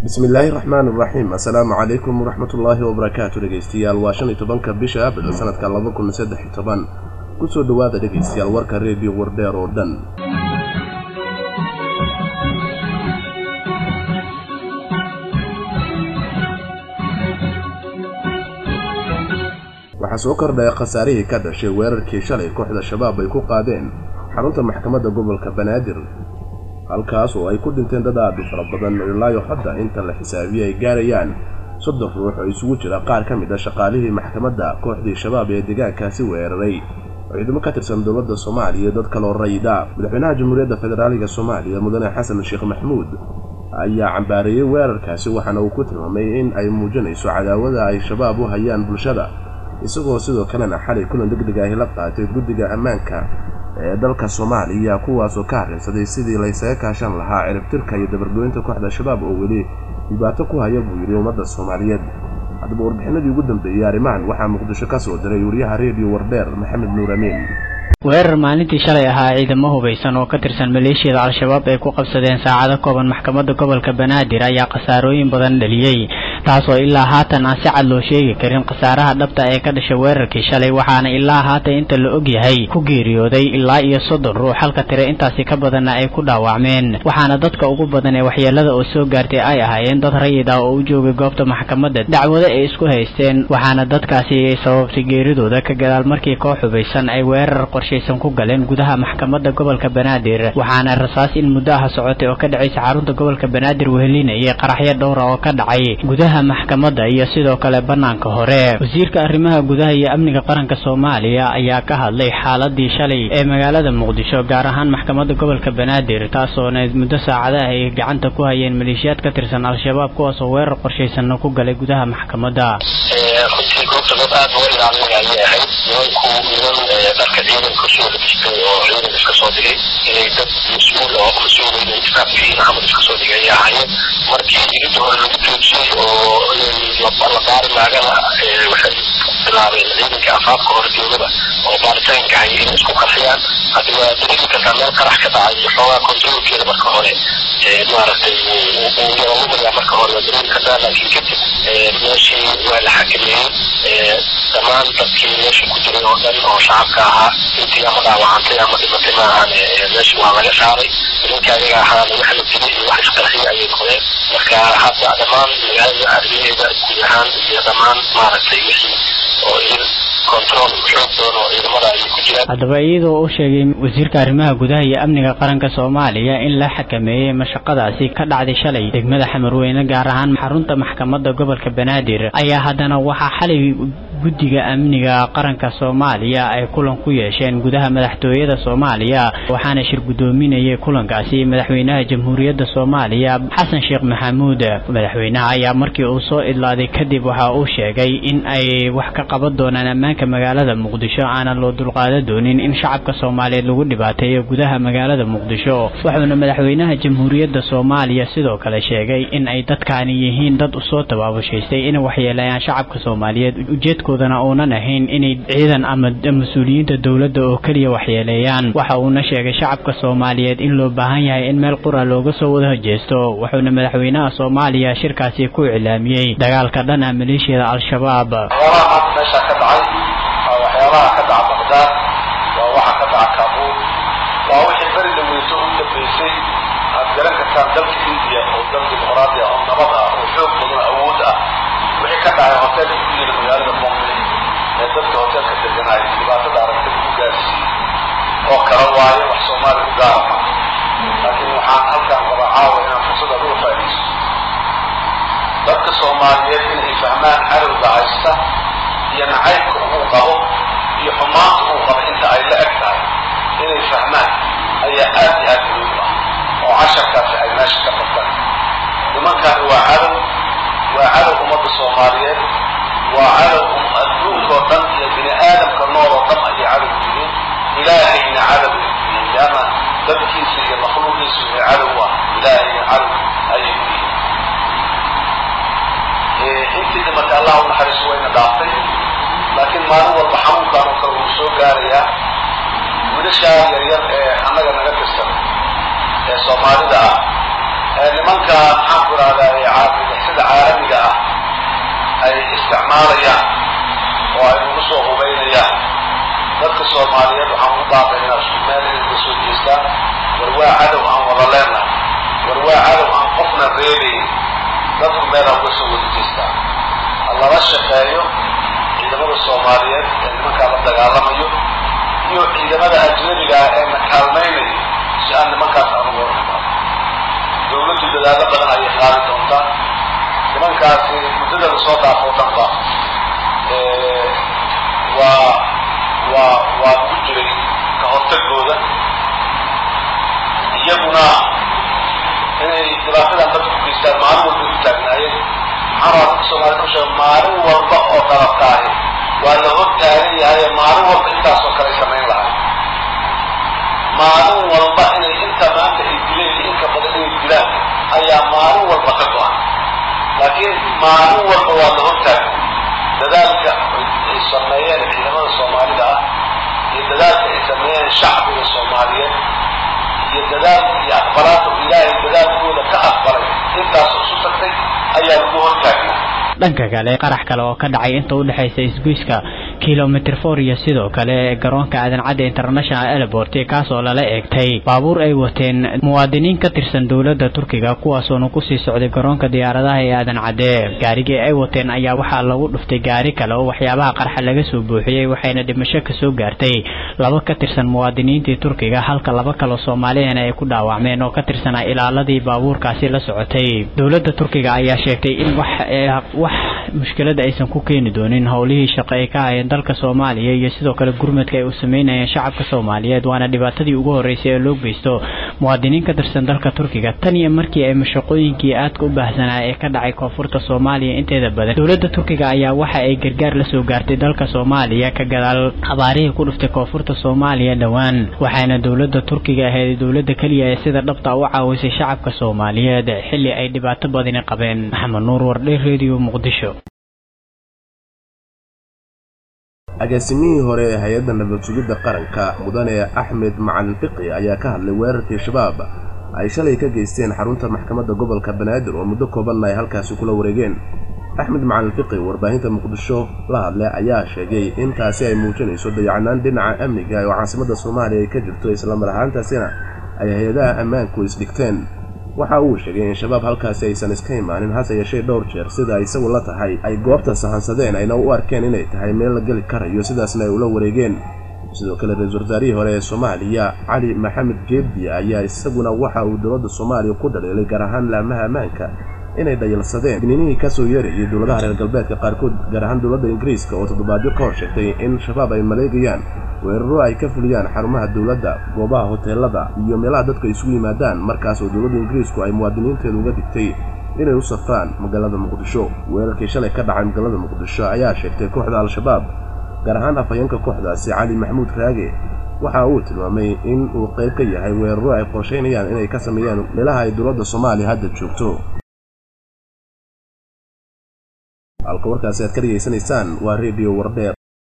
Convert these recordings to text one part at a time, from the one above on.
bismillaahi raxmaan iraxiim assalaamu calaykum waraxmatullaahi wabarakaatu dhegeystayaal waa shan iyo tobanka bisha abril sanadka laba kun saddex iyo toban kusoo dhowaada dhegeystayaal warka reediyo wardheer oo dhan waxaa soo kordhaya khasaarihii ka dhashay weerarkii shalay kooxda shabaab ay ku qaadeen xarunta maxkamadda gobolka banaadir halkaas oo ay ku dhinteen dad aad u fara badan ilaayo hadda inta la xisaabiye ay gaarayaan soddon ruux oo isugu jira qaar ka mid a shaqaalihii maxkamadda kooxdii shabaab ee deegaankaasi weeraray ciidamo ka tirsan dowladda soomaaliya iyo dad kaloo rayida madaxweynaha jamhuuriyadda federaaliga soomaaliya mudane xasan sheekh maxmuud ayaa cambaareeyey weerarkaasi waxaana uu ku tilmaamay in ay muujinayso cadaawada ay shabaab u hayaan bulshada isagoo sidoo kalena xalay kulan deg deg ahi la qaatay guddiga ammaanka ee dalka soomaaliya kuwaasoo ka harrinsaday sidii laysaga kaashan lahaa ciribtirka iyo dabargoynta kooxda shabaab oo weli dhibaato ku haya buu yidhi ummadda soomaaliyeed haddaba warbixinadii ugu dambeeyey arrimahan waxaa muqdisho ka soo diray wariyaha reediyo wardheer maxamed nuur amiin weerar maalintii shalay ahaa ciidamo hubaysan oo ka tirsan maleeshiyada al-shabaab ay ku qabsadeen saacado kooban maxkamadda gobolka banaadir ayaa khasaarooyin badan dhaliyey taasoo ilaa haatan aan si cad loo sheegi karin khasaaraha dhabta ee ka dhashay weerarkii shalay waxaana ilaa haatan inta la og yahay ku geeriyooday ilaa iyo soddon ruux halka tire intaasi ka badanna ay ku dhaawacmeen waxaana dadka ugu badan ee waxyeelada oo soo gaartay ay ahaayeen dad rayid ah oo u joogay goobta maxkamadda dacwado ay isku haysteen waxaana dadkaasi ay sababtay geeridooda ka gadaal markii koox hubaysan ay weerar qorshaysan ku galeen gudaha maxkamadda gobolka banaadir waxaana rasaas in muddo ah socotay oo ka dhacaysa xarunta gobolka banaadir wehelinayay qaraxyo dhowra oo ka dhacay gudaha maxkamadda iyo sidoo kale bannaanka hore wasiirka arrimaha gudaha iyo amniga qaranka soomaaliya ayaa ka hadlay xaaladii shalay ee magaalada muqdisho gaar ahaan maxkamadda gobolka banaadir taasoona muddo saacadaha ay gacanta ku hayeen maleeshiyaad ka tirsan al-shabaab kuwaasoo weerar qorshaysanna ku galay gudaha maxkamadda runtii goobta dad aad loo ilaalinaya ayay ahayd nimanku niman dharka ciidanka soo dhigistay oo ciidan iska soo dhigay inay dad mas-uul oo mas-uul inay iskaafkiin camal iska soo dhigay ayay ahaayeen markii irinta hore lagu joojiyey oo la baari maagana waxay bilaabeen ciidanka afaafka hore dowlada oo baaritaanka hay inay isku qarxiyaan haddi waa dareemi kartaa meel qarax ka dhacay iyo xoogaa kontaroolkeeda marka hore maaragtay uu yaralumaya marka hore waa dareemi kartaa laakiin kadib meeshii waa la xakameeyey dhammaan dadkii meesha ku jiray oo dhan oo shacabka ahaa intii ama dhaawacantay ama dhimatay maahan meesha waa laga saaray nimanka ayaga ahaana wax la dilay iyo wax isqarxiya ayay noqdeen marka hadda dhammaan magaalada arrimaheeda guud ahaan iyo dhammaan maaragtay wixii oo idin control xoog badan oo ciidamada ayay ku jiraan haddaba iyadoo u sheegay wasiirka arrimaha gudaha iyo amniga qaranka soomaaliya in la xakameeyey mashaqadaasi ka dhacday shalay degmada xamarweyne gaar ahaan xarunta maxkamadda gobolka banaadir ayaa haddana waxaa xalay guddiga amniga qaranka soomaaliya ay kulan ku yeesheen gudaha madaxtooyada soomaaliya waxaana shir guddoominayay kulankaasi madaxweynaha jamhuuriyadda soomaaliya xasan sheekh maxamuud madaxweynaha ayaa markii uu soo idlaaday kadib waxa uu sheegay in ay wax ka qaban doonaan ammaanka magaalada muqdisho aanan loo dulqaada doonin in shacabka soomaaliyeed lagu dhibaateeyo gudaha magaalada muqdisho wuxuuna madaxweynaha jamhuuriyadda soomaaliya sidoo kale sheegay in ay dadkaani yihiin dad usoo tabaabushaystay inay waxyeeleeyaan shacabka soomaaliyeed ujeedkoodana uunan ahayn inay ciidan ama mas-uuliyiinta dowladda oo keliya waxyeeleeyaan waxa uuna sheegay shacabka soomaaliyeed in loo baahan yahay in meel qura looga soo wada hojeesto wuxuuna madaxweynaha soomaaliya shirkaasi ku iclaamiyey dagaalka dhan ah maleeshiyada al-shabaab waxyaabaha meesha ka dhacay waa waxyaabaha ka dhaca baqdaad waa waxa ka dhaca kaabuul waa wixii beri dhaweyso u dambeysay aad garan kartaan dalka indiya oo dal dimuqraadi ah oo nabad ah oo xoog badan awood ah wixii ka dhacay hoteelka ku yila magaalada bombay ee dadka hoteelka deganay dhibaatada aragtida ku gaarsiiyey oo kala waayo wax soomaali u gaarama laakiin waxaan halkaan qaba caawa inaan fursada uga faa'iidaysto dadka soomaaliyeed inay fahmaan cadowga haysta iyo nacaybka uu qabo iyo xumaanta uu qabo inta ay la eg tahay inay fahmaan ayaa aad iyo aad muhiim ah oo casharkaasi ay meesha ka qabtaan nimankaani waa cadow waa cadow ummadda soomaaliyeed waa cadow adduunkoo dhan iyo bini aadamka nool oo dhan ayay cadow yihiin ilaahayna cadow ay yihiin leanna dadkiisa iyo makhluuqiisu ee cadow ah ilaahayna cadow ayay ku yihiin intii dhimatay allah u naxariiso wayna dhaaftay laakiin maalin walba xanuunkaan oo kale wuu soo gaarayaa wiilashaa yaryar ee annaga naga tirsan ee soomaalida ah ee nimanka maxaan ku ihahdaa isticmaalayaan oo ay nagu soo hubaynayaan dadka soomaaliyeed waxaan ugu baaqaynaa isku meel inay ka soo jeestaan war waa cadow aan wada leenahay war waa cadow aan qofna reebayn dadku meel aan uga soo wada jeestaan ha lala shaqeeyo ciidamada soomaaliyeed ee nimankaa la dagaalamayo iyo ciidamada ajnabiga ah ee na kaalmaynayo si aan nimankaas aan uga hornimaado dawladdu dadaalo badan ayay qaadi doontaa nimankaasi muddada lasoo dhaafo dhanba waa waa waa ku jiray ka hortagooda iyaguna inay dhibaatadan dadku ku geystaan maalin walba u taagnaayeen maxaa rabaa dadka soomaaliyed ku sheega maalin walba oo dalabtaahi waa la hor taagan yahay maalin walba intaasoo kale samayn lahay maalin walba inay inta maanta ay dileen iyo inka badan inay dilaan ayaa maalin walba ka go-an laakiin maalin walba waa la hor taagan dadaalka ay sameeyeen ciidamada soomaalida ah iyo dadaalka ay sameeyeen shacbiga soomaaliyeed iyo dadaalka iyo aqbalaadka ilaahay dadaalkooda ka aqbalay intaasoo isu tagtay ayaa lagu hor taagnaa dhanka kale qarax kale oo ka dhacay inta udhexaysa isgoyska kilomitr for iyo sidoo kale garoonka aadan cadde international airport kaasoo lala eegtay baabuur ay wateen muwaadiniin ka tirsan dowladda turkiga kuwaasoona kusii socday garoonka diyaaradaha ee aadan cadde gaarigii ay wateen ayaa waxaa lagu dhuftay gaari kale oo waxyaabaha qarxa laga soo buuxiyey waxayna dhimasho kasoo gaartay laba ka tirsan muwaadiniintii turkiga halka laba kaloo soomaaliyana ay ku dhaawacmeen oo ka tirsanaa ilaaladii baabuurkaasi la socotay dowladda turkiga ayaa sheegtay in wax wax mushkilada aysan ku keeni doonin howlihii shaqo ay ka hayeen dalka soomaaliya iyo sidoo kale gurmadka ay u sameynayeen shacabka soomaaliyeed waana dhibaatadii ugu horreysay ee loo geysto muwaadiniin ka tirsan dalka turkiga tan iyo markii ay mashaqooyinkii aadka u baahsanaa ee ka dhacay koonfurta soomaaliya inteeda badan dowladda turkiga ayaa waxa ay gargaar la soo gaartay dalka soomaaliya ka gadaal abaarihii ku dhuftay koonfurta soomaaliya dhowaan waxaana dowladda turkiga ahayd dowladda keliya ee sida dhabta u caawisay shacabka soomaaliyeed xilli ay dhibaato badani qabeen maxamed nuur wardhe redio muqdisho agaasimihii hore ee hay-adda nabad sugidda qaranka mudane axmed macalin fiqi ayaa ka hadlay weerarkii shabaab ay shalay ka geysteen xarunta maxkamadda gobolka banaadir oo muddo koobanna ay halkaasi kula wareegeen axmed macalin fiqi warbaahinta muqdisho la hadlay ayaa sheegay in taasi ay muujinayso dayacanaan dhinaca amniga oo caasimadda soomaaliya ay ka jirto islamar ahaantaasina ay hay-adaha ammaanku isdhigteen waxa uu sheegay in shabaab halkaasi aysan iska imaanin hase yeeshee dhowr jeer sida isagu la tahay ay goobta sahansadeen ayna u arkeen inay tahay meel la geli karayo sidaasna ay ula wareegeen sidoo kale ra-iisul wasaarihii hore ee soomaaliya cali maxamed geebdi ayaa isaguna waxa uu dowladda soomaaliya ku dhaliilay gaar ahaan laamaha ammaanka inay dhayalsadeen digninihii ka soo yeerayay dowladaha reer galbeedka qaarkood gaar ahaan dowladda ingiriiska oo toddobaadyo ka hor sheegtay in shabaab ay maleegayaan weeraro ay ka fuliyaan xarumaha dowladda goobaha hoteelada iyo meelaha dadku ay isugu yimaadaan markaas oo dowladda ingiriisku ay muwaadiniinteedu uga digtay inay u safraan magaalada muqdisho weerarkii shalay ka dhacay magaalada muqdisho ayaa sheegtay kooxda al-shabaab gaar ahaan afhayeenka kooxdaasi cali maxamuud raage waxa uu tilmaamay in uu qayb ka yahay weeraro ay qorshaynayaan inay ka sameeyaan meelaha ay dowladda soomaaliya hadda joogto halka warkaasi aad ka dhegaysanaysaan waa redio wardheer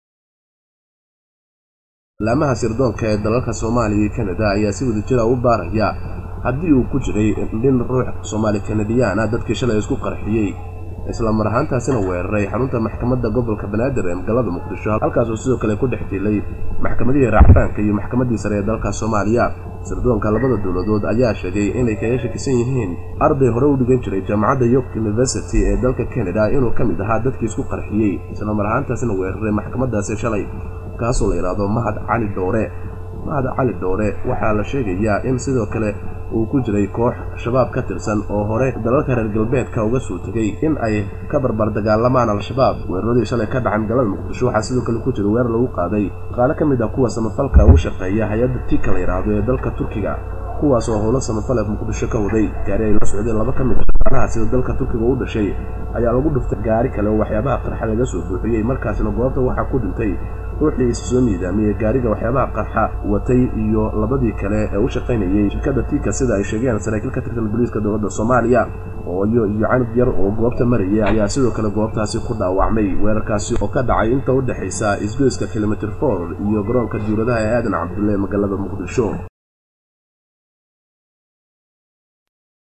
laamaha sirdoonka ee dalalka soomaaliya iyo kanada ayaa si wada jira u baaraya haddii uu ku jiray nin ruux soomaali kanadiyaana dadkii shalay isku qarxiyey isla mar ahaantaasina weeraray xarunta maxkamadda gobolka banaadir ee magaalada muqdisho halkaasoo sidoo kale ku dhex dilay maxkamadihii raacfaanka iyo maxkamaddii sare ee dalka soomaaliya sirdoonka labada dowladood ayaa sheegay inay kaga shakisan yihiin arday hore u dhigan jiray jaamacadda york university ee dalka canada inuu ka mid ahaa dadkii isku qarxiyey isla mar ahaantaasina weeraray maxkamaddaasi shalay kaasoo la yidhaahdo mahad cali dhoore mahad cali dhoore waxaa la sheegayaa in sidoo kale uu ku jiray koox shabaab ka tirsan oo hore dalalka reer galbeedka uga soo tegay in ay ka barbar dagaalamaan al-shabaab weeraradii shalay ka dhacay magaalada muqdisho waxaa sidoo kale ku jira weerar lagu qaaday qaalo ka mid ah kuwa samafalka ugu shaqeeya hay-adda tika la yidhaahdo ee dalka turkiga kuwaas oo howlo samafale muqdisho ka waday gaari ay la socdeen laba ka mid a shaqaalaha sida dalka turkiga u dhashay ayaa lagu dhuftay gaari kale oo waxyaabaha qarxa laga soo buuxiyey markaasina goobta waxaa ku dhintay ruuxii is soo miidaamiyey gaariga waxyaabaha qarxa watay iyo labadii kale ee u shaqaynayey shirkadda tika sida ay sheegeen saraakiil ka tirsan booliiska dowladda soomaaliya ooyo iyo canug yar oo goobta marayay ayaa sidoo kale goobtaasi ku dhaawacmay weerarkaasi oo ka dhacay inta u dhexaysa isgoyska kilomitr for iyo garoonka diwladaha ee aadan cabdulle magaalada muqdisho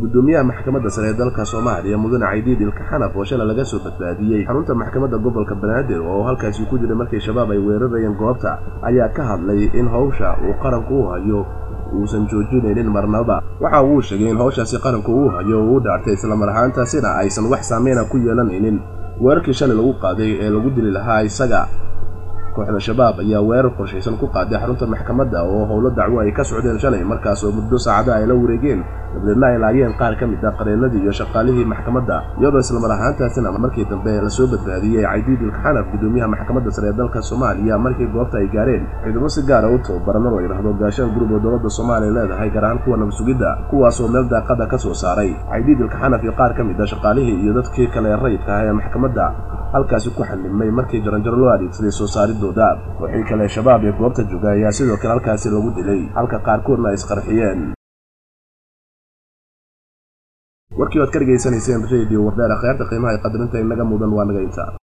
gudoomiyaha maxkamadda sare ee dalka soomaaliya mudane caydiid ilkaxanaf oo shalay laga soo badbaadiyey xarunta maxkamadda gobolka banaadir oo halkaasi ku jiray markii shabaab ay weerarayeen goobta ayaa ka hadlay in howsha uu qaranku u hayo uusan joojinaynin marnaba waxa uu sheegay in howshaasi qaranku uu hayo uu u dhaartay islamar ahaantaasina aysan wax saameyna ku yeelanaynin weerarkii shalay lagu qaaday ee lagu dili lahaa isaga kooxda shabaab ayaa weerar qorshaysan ku qaaday xarunta maxkamadda oo howlo dacwo ay ka socdeen shalay markaas oo muddo saacada ay la wareegeen dabadeedna ay laayeen qaar ka mid ah qareenadii iyo shaqaalihii maxkamadda iyadoo islamar ahaantaasina markii dambe lasoo badbaadiyey caydiid ilkaxanaf gudoomiyaha maxkamadda sare ee dalka soomaaliya markii goobta ay gaareen ciidamo si gaara u tababarano la yidhaahdo gaashaan gurub oo dowladda soomaaliya leedahay gaar ahaan kuwa nabsugidda kuwaas oo meel daaqada ka soo saaray caydiid ilkaxanaf iyo qaar ka mid ah shaqaalihii iyo dadkii kale ee rayidka ah ee maxkamadda halkaasi ku xanimay markii jaranjaro loo adeegsaday soo saaridooda wixii kale shabaab ee goobta jooga ayaa sidoo kale halkaasi lagu dilay halka qaarkoodna ay isqarxiyeen warkii waad ka dhegaysanayseen radio wardeer akhyaarta qiimaha ay qadarinta inaga mudan waa naga inta